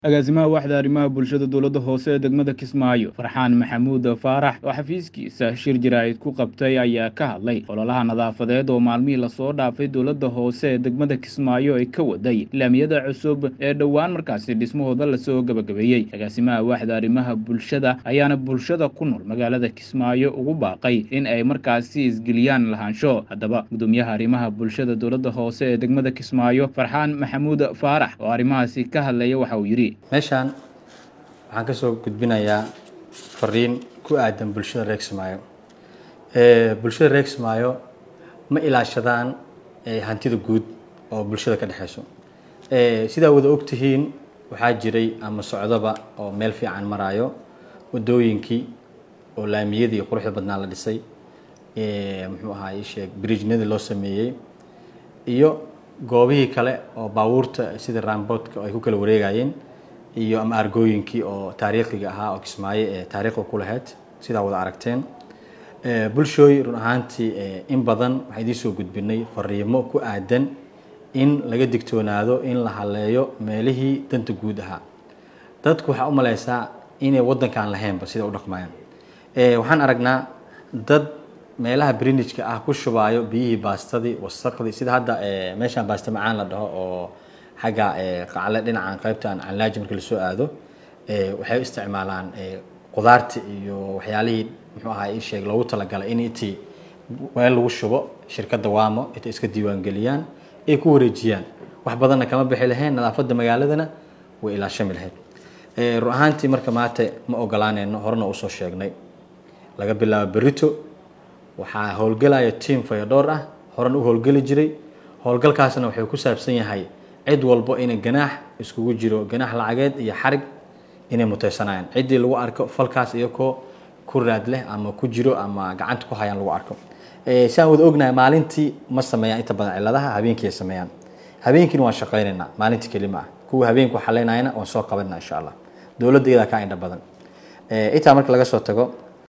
agaasimaha waaxda arrimaha bulshada dowladda hoose ee degmada kismaayo farxaan maxamuud faarax oo xafiiskiisa shir jaraa'id ku qabtay ayaa ka hadlay ololaha nadaafadeed oo maalmihii lasoo dhaafay dowladda hoose ee degmada kismaayo ay ka waday laamiyada cusub ee dhowaan markaasi dhismahooda lasoo gebagabeeyey agaasimaha waaxda arrimaha bulshada ayaana bulshada ku nool magaalada kismaayo ugu baaqay in ay markaasi isgeliyaan lahaansho haddaba gudoomiyaha arrimaha bulshada dowladda hoose ee degmada kismaayo farxaan maxamuud faarax oo arrimahaasi ka hadlaya waxa uu yidhi meeshaan waxaan ka soo gudbinayaa fariin ku aadan bulshada reer kismaayo bulshada reer kismaayo ma ilaashadaan hantida guud oo bulshada ka dhexeyso sidaa wada ogtihiin waxaa jiray ama socdoba oo meel fiican maraayo wadooyinkii oo laamiyadii quruxda badnaa la dhisay muxuu ahaa ii sheeg bridgenadii loo sameeyey iyo goobihii kale oo baabuurta sida ramboodka ay ku kala wareegayeen iyo ama argooyinkii oo taariikhiga ahaa oo kismaayo ee taariikhda ku lahayd sidaa wada aragteen bulshooy run ahaantii in badan waxaan idiin soo gudbinay fariimo ku aadan in laga digtoonaado in la haleeyo meelihii danta guud ahaa dadku waxaa u maleysaa inay waddankaan lahaynba sida u dhaqmayaan waxaan aragnaa dad meelaha brinijka ah ku shubaayo biyihii baastadii wasaqdii sida hadda meeshaan baasta macaan la dhaho oo xagga qacle dhinacan qaybtan canlaaji marka lasoo aado waxay isticmaalaan qudaarta iyo waxyaalihii muxuu ahaa ii sheeg loogu talagalay in intii meel lagu shubo shirkadda waamo intay iska diiwaangeliyaan ay ku wareejiyaan wax badanna kama bixi lahayn nadaafadda magaaladana way ilaashami lahayd run ahaantii marka maanta ma ogolaaneyno horena usoo sheegnay laga bilaabo berito waxaa howlgelaya team fayadhoor ah horan u howlgeli jiray howlgalkaasna wuxuu ku saabsan yahay cid walbo inay ganaax iskugu jiro ganaax lacageed iyo xarig inay muteysanayaan ciddii lagu arko falkaas iyakoo ku raad leh ama ku jiro ama gacanta ku hayaan lagu arko siaan wada ognahay maalintii ma sameeyaan inta badan ciladaha habeenkii ay sameeyaan habeenkiina waan shaqaynaynaa maalintii kelima ah kuwa habeenku xaleynayana waan soo qabanayna insha allah dowladda iyadaa kaa indha badan intaa marka laga soo tago